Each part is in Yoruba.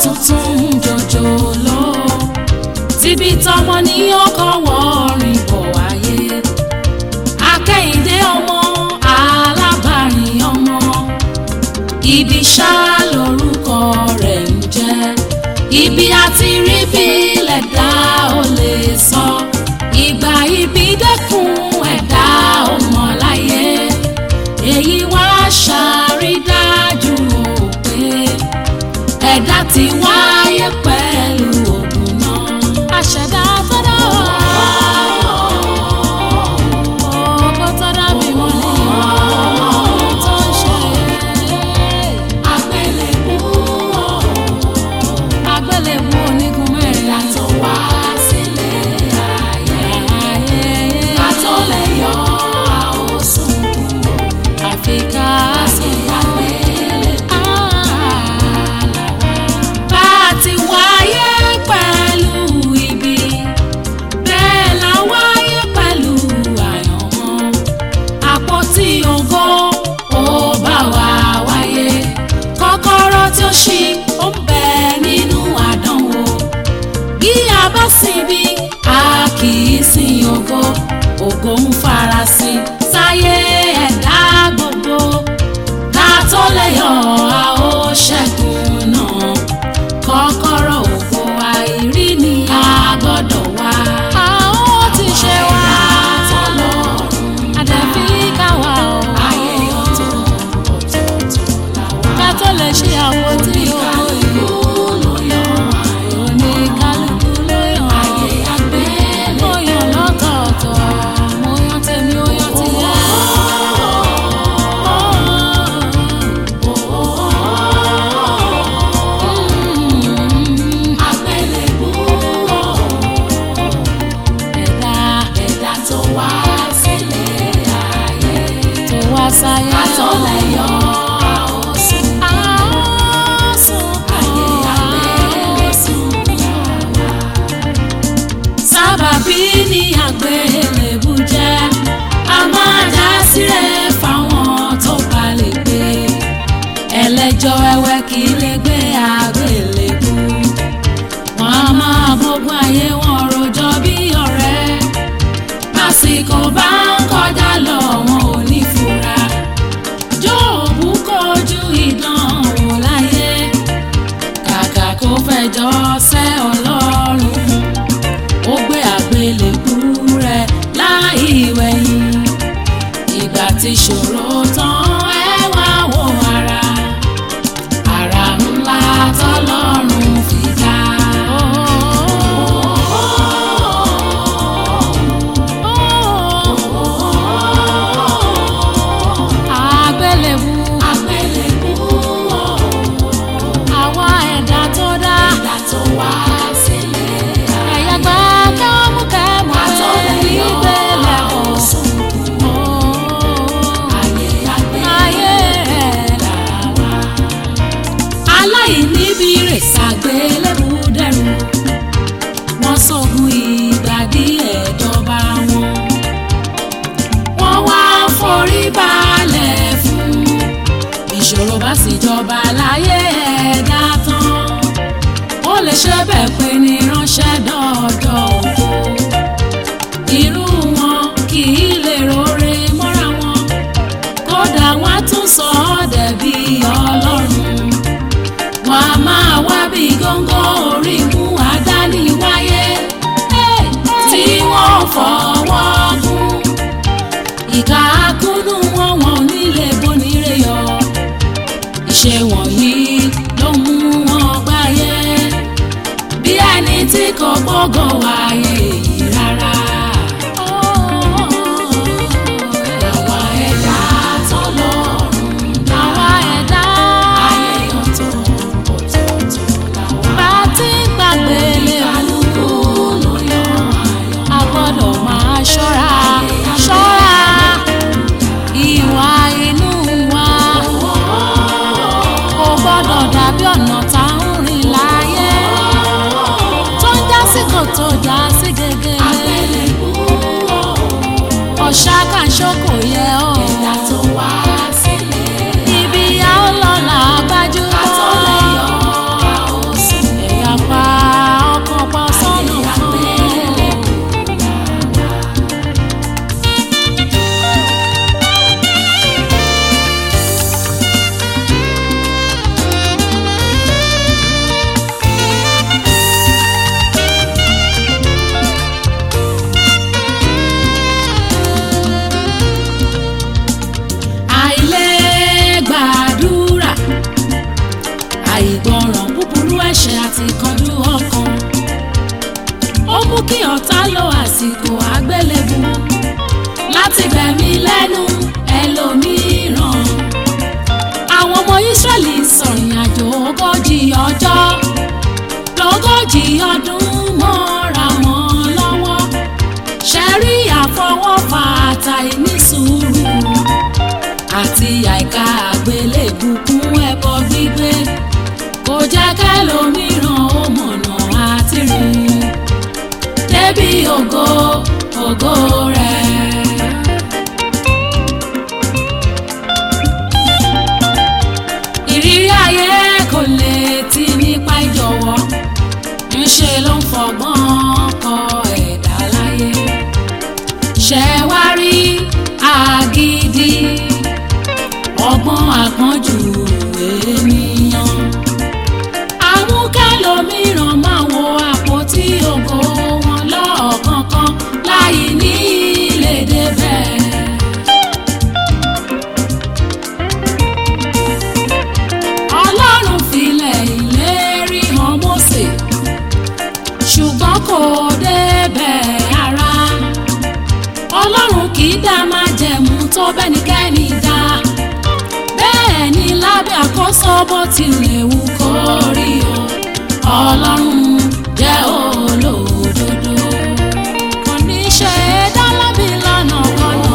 tuntun jọjọ lọ tíbi tọmọ ní ọkọ wọrin bọ̀ wáyé akẹ́yìndé ọmọ alábàárìn ọmọ ibi ṣá lórúkọ rẹ̀ ń jẹ́ ibi àti rí bí lẹ̀dá ò lè sọ ìgbà ibi dẹ́kun ẹ̀dá ọmọ láyé èyí wá ṣàrídájú o pé ẹ̀dá ti wáyé pẹ̀lú ògùn náà àṣẹ̀dá tó dá wà. Ọkọ tó dá mi wọ́n ní ọ̀hún tó ń ṣe. Àgbélébú àgbélébú onígun mẹ́rin. Ẹ̀dá tó wá sílé ayé. Ká tó lè yọ àwòsùn kúrò. Àfi ká sì àgbélébú. Bá a ti wáyé pẹ̀lú ibi bẹ́ẹ̀ la wáyé pẹ̀lú àyànmọ́ àpótí ògo ó bá wa wáyé kọ́kọ́rọ́ tí ó ṣí ó ń bẹ nínú àdánwò bí a bá sin bí a kì í sin ògo ògo ń farasin sáyé ẹ̀dá gbogbo ká tó lè yọ a ó ṣẹ́gun náà kọ́kọ́rọ́ ògo àìrí ni a gbọ́dọ̀ wá. a ó ti ṣe wá. àdàbí ká wà ó. ayé ọ̀tọ̀ ọ̀tọ̀ọ̀tọ̀ la wá. ká tó lè ṣe àwọn tí ògo ìlú ló yàn. oníkálukú ló yàn. ayé àgbẹ̀ ló yàn lọ́tọ̀ọ̀tọ̀. mo yàn tèmi ó yàn tìyẹ. Àgbélébú ẹ̀dá ẹ̀dá tó wá sílé ayé tó wá sáyé àtọ̀lẹ̀ yọ àwòsùn àwòsùn ayé àgbélésùn sábàbí ni àgbélébú jẹ́ a máa dá sílẹ̀ fáwọn tó bá lè gbé ẹlẹ́jọ́ ẹwẹ́ kì í lè gbé àgbélébú wọn a máa bógun ayé wọn rojọ́ bí ọ̀rẹ́ lásìkò bá ń kọjá lọ wọn ò ní fura jóòbù kojú ìdánwò láyé kàkà kó fẹjọ́ sẹ́ ọlọ́run ó gbé àgbélébú rẹ̀ láì wẹ̀yìn ìgbà tí ṣòro tán ẹ wá wo ara ara ńlá tọ́lọ́run fi dá. Àgbélébú. Àgbélébú. Àwa ẹ̀dá tó dá. Ẹ̀dá tó wá sílé. Ẹ̀yà gbà kámúkámú bẹ́ẹ̀ ìgbélé ọ̀sùn. Ayé àgbélé. Ayé rẹ̀ làwa aláìníbi rè ṣàgbélébù dẹrù wọ́n sógun ìgbà díẹ̀ dọba wọn wọ́n wá forí balẹ̀ fún ìṣòro bá sì jọba láyé ẹ̀dá tán ó lè ṣe bẹ́ẹ̀ pé ní ránṣẹ́ dọ́ọ̀dọ̀ ògo irú wọn kì í lè rore mọ́ra wọn kódà wọ́n á tún sọ ọ́ dẹ̀bi ọlọ́run wọn a máa wá bí góńgó orí mú àdáni wáyé tí wọ́n fọwọ́ gún ìka akúnnú wọn wọn ò nílé bonire yọ ìṣe wọ̀nyí ló mú wọn gbáyé bí ẹni tí kò gbọ́gàn wáyé yìí rárá. Àwa ẹ̀dá tọ́lọ́run dá. Àwa ẹ̀dá ayé ọ̀tọ̀ ọ̀tọ̀ọ̀tọ̀ la wá. Bá a ti gbàgbé lé kálukú ló yan ayọ̀. A gbọ́dọ̀ máa ṣọ́ra ṣọ́ra ìwà inú wa. Kò gbọ́dọ̀ dàbí ọ̀nà tá ń rìn láyé. Tó ń já sí kòtò já sí gègé. lẹ́nu ẹlòmíràn àwọn ọmọ Ísírẹ́lì sọ̀rìn àjò ogójì ọjọ́ lógójì ọdún mọ́ra wọn lọ́wọ́ ṣẹ́rí àfọwọ́fà àtàìní sùúrù àti àìka àgbélébù kún ẹbọ gbígbé kò jẹ́ kẹ́lòmíràn ó mọ̀nà àti rìn débi ògo ògo rẹ̀. ìrírí ayé kò lè ti nípa ìjọ̀wọ́ ńṣe ló ń fọgbọ́n kọ ẹ̀dá láyé ṣẹ wá rí àgídí ọgbọ́n àpọ́njù ènìyàn àmúkẹ́lòmíràn máa wo àpótí ògo wọn lọ́ọ̀kọ̀ọ̀kan láì ní lè débẹ̀. ọlọ́run filẹ̀ ìlérí hàn Mósè ṣùgbọ́n kò débẹ̀ ara ọlọ́run kì í dá máa jẹ̀mú tó bẹ́nikẹ́ni dá bẹ́ẹ̀ ni lábẹ́ àkóso bó tilẹ̀ wù kó rí o ọlọ́run jẹ́ olódodo kò ní ṣe é dá lábì lánà kọ́nà.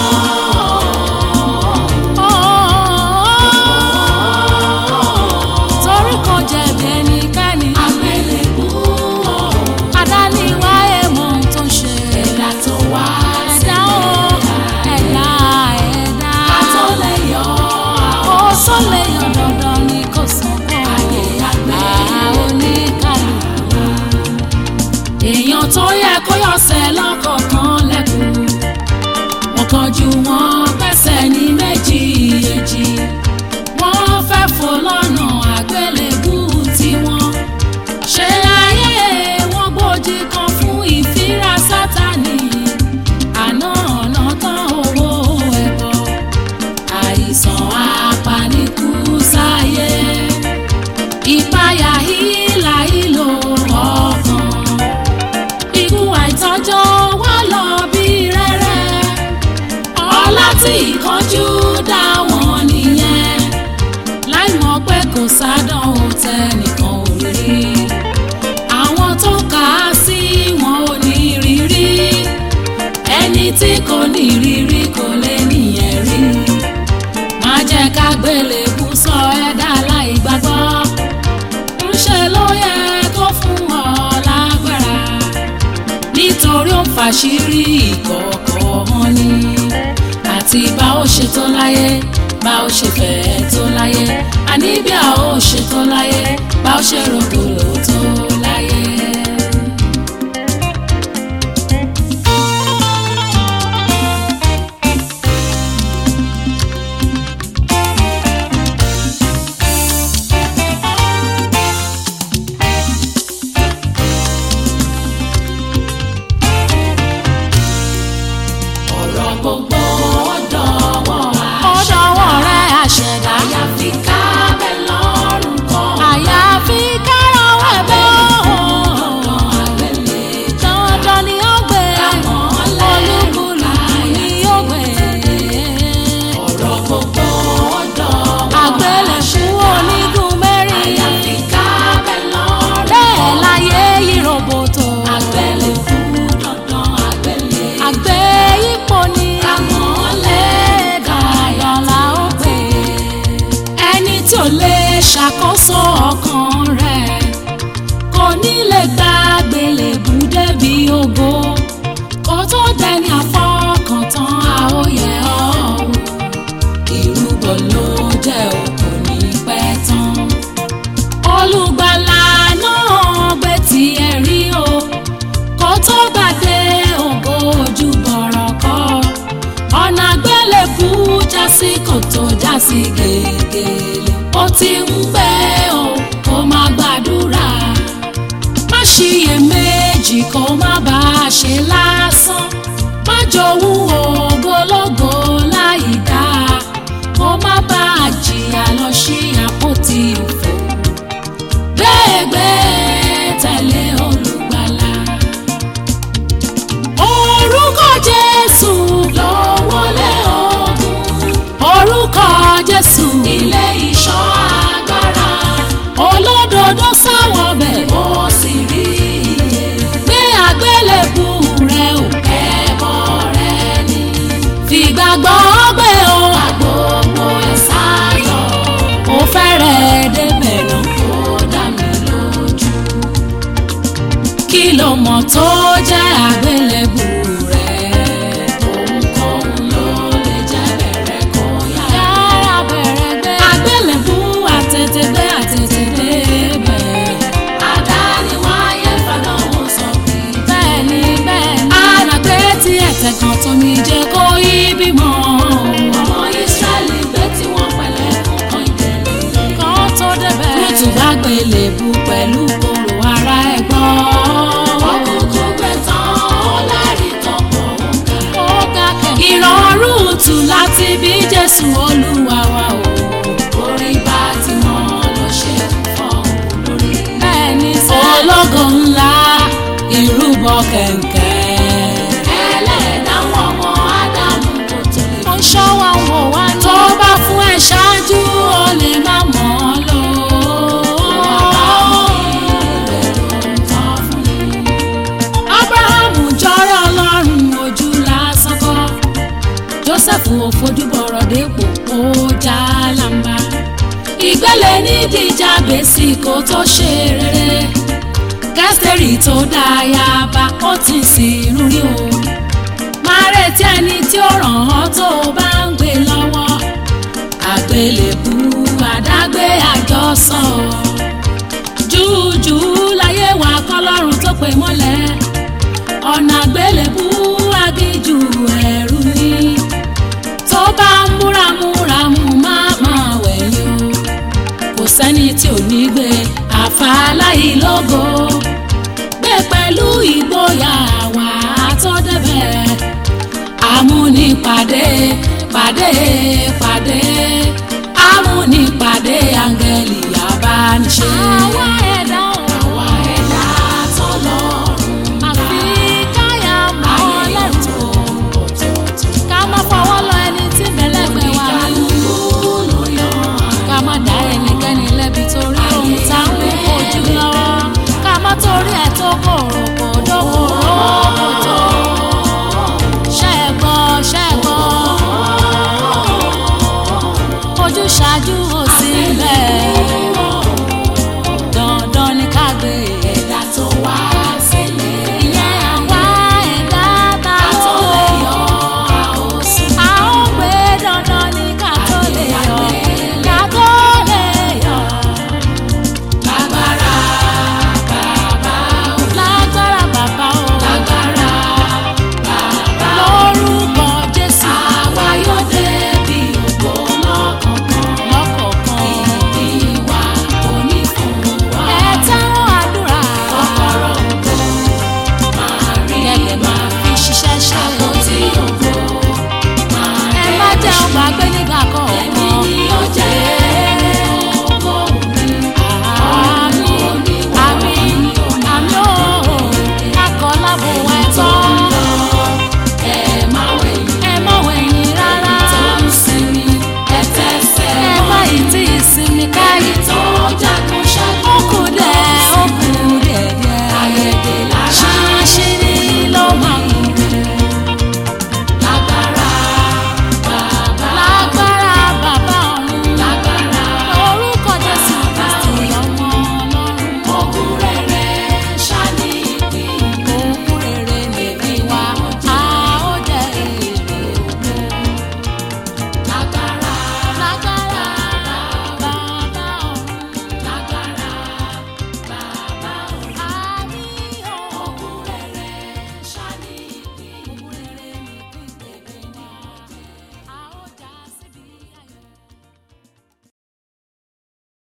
torí kò jẹ̀bi ẹnikẹ́ni. àgbélébú adániwá èèmọ̀ ohun tó ń ṣe. ẹ̀dá tó wá ẹ̀dá o ẹ̀dá ẹ̀dá. ká tó lè yọ ó tó lè yọ dandan ni kò sàn kọ́. ayé àgbẹ̀ oníkàlùkù. èèyàn tó yẹ kó yọ̀sẹ̀ lọ́kọ̀ọ̀kan lẹ́kùn. wọ́n kánjú wọn pẹ́sẹ̀ ní méjì èjì wọ́n fẹ́ fò lọ́nà àgbélébú tiwọn. ṣé ayé wọn gbòdì kan fún ìfira sátani àná ọ̀nà tán owó ẹ̀bọ àìsàn apanikú sáyé ìpayà hílà ìlò ọkàn ikú àìtọ́jọ́ wá lọ bí rẹ́rẹ́ ọlá tí ìkánjú dá wọn nìyẹn láì mọ̀ pé kò sádánwò tẹnìkan ò rí àwọn tó kà á sí wọn ò ní rírí ẹni tí kò ní rírí kò lè níyẹn rí má jẹ́ ká gbélébú sọ ẹ̀dá láì gbàgbọ́ ńṣe ló yẹ kó fún ọ lágbára nítorí ó ń fàṣírí ìkọ̀kọ̀ hàn ni àti bá ó ṣe tó láyé bá ó ṣe fẹ́ tó láyé àní bí a ó ṣe tó láyé bá ó ṣe rògbòlò tó láyé. ọ̀rọ̀ gbogbo ọ̀dọ̀wọ́ ọ̀dọ̀wọ́ rẹ̀ àṣẹ̀dá. àyàfi ká bẹ́ lọ́rùn kọ́. àyàfi kára wẹ̀bẹ̀ dandan àgbélé dandan ni ó gbé Kámọ́lẹ̀ olúkúlùkù ni ó gbé. ọ̀rọ̀ gbogbo ọ̀dọ̀wọ́ àgbélẹ̀kú onígun mẹ́rin àyàfi ká bẹ́ lọ́rùn bẹ́ẹ̀ láyé yí roboto. àgbélé fún dandan àgbélé àgbé ipò ni Kámọ́lẹ̀ dandan la ó gbé. ẹni tí ò lè ṣàkóso ọkàn rẹ̀ kò ní lè gba gbélébù débi ògo kó tó dẹni àfọkàntán àóyẹ ọ̀hún ìrúbọ ló jẹ́ òkú ní pẹ́ tán olùgbàlà náà gbé tiẹ̀ rí o kó tó gbàdé ògo ojú bọ̀rọ̀ kọ́ ọ̀nà àgbélébù já sí kòtò já sí gègèlè ó ti ń gbẹ́ o kó má gbàdúrà má ṣiyèméjì kó má bá a ṣe lásán má jowú ògbólógbò láì dáa kó má bá a jìyà lọ sí àpótí òfò gbẹ́gbẹ́ tẹ̀lé olùgbàlà orúkọ Jésù ló wọlé o mọ̀ tó jẹ́ àgbélébù rẹ̀ ohunkóhun ló lè jẹ́ bẹ̀rẹ̀ kó yá. yára bẹ̀rẹ̀ gbé. àgbélébù àtètègbé àtètèdé bẹ̀. àdániwáyé fàdánwò sọ pé. bẹ́ẹ̀ni bẹ́ẹ̀ni. àràgbé tí ẹ̀tẹ̀ kan tómi jẹ́ kó yí bímọ. ọmọ Ísírẹ́lì gbé tí wọ́n pẹ̀lẹ́ fún kan ìdẹ̀lẹ̀. kan tó débẹ̀. Lútù bá gbélébù pẹ̀lú kòrò ara ẹ̀ gbọ́. ọkùnkùn gbé tán ó lárí tọpọ̀ òǹkà. ó ga kẹ̀kẹ́. ìrọ̀rùn tù láti bí Jésù Olúwa wa o. orí bá ti mọ́ ló ṣe ń fọ́ lórí. bẹ́ẹ̀ni sẹ́. ológo ńlá ìrúbọ kẹ̀kẹ́. ẹlẹ́dàá wọn ọmọ Ádámù kò tó lè ó ń ṣọ́ wa ń wò wá ní. tó bá fún ẹ ṣáájú ó lè má mọ̀ ọ́ lò abrahamu jọrọ ọlọ́run ojú lásán kọ́ joseph ò fojú bọ̀rọ̀ dépò ó já lamba ìgbélé nídìí bèsì kó tó ṣe rere kẹsìtẹ́rì tó dáyàbá ó ti sìn rí o máa retí ẹni tí ó ràn ọ́ tó o bá ń gbé lọ́wọ́ àgbélébù àdágbé àjọsọ júùjù láyé wa kọ́lọ́run tó pè mọ́lẹ̀ ọ̀nà àgbélébù agíjù ẹ̀rù ni tó bá ń múramúramù má máa wẹ̀yìn o kò sẹ́ni tí ò ní gbé àfàlàyé lógo gbé pẹ̀lú ìgboyà wà á tó débẹ̀ amúnipàdé pàdé pàdé amúnipàdé áńgẹ́lì abániṣe. àwa ẹ̀dá ò. àwa ẹ̀dá tọ́lọ́run àfi káyà mọ́ ayé lẹ́tọ̀ọ́. ọ̀tọ̀ọ̀tọ̀ ká má fọwọ́ lọ ẹni tí bẹ̀lẹ́gbẹ̀ wà nínú. ìkàlùkù ló yan ká má dá ẹnikẹ́ni lẹ́bi torí ohun tá ń kojú lọ́wọ́. ká má torí ẹ̀ tó kòrò kò dókòrò.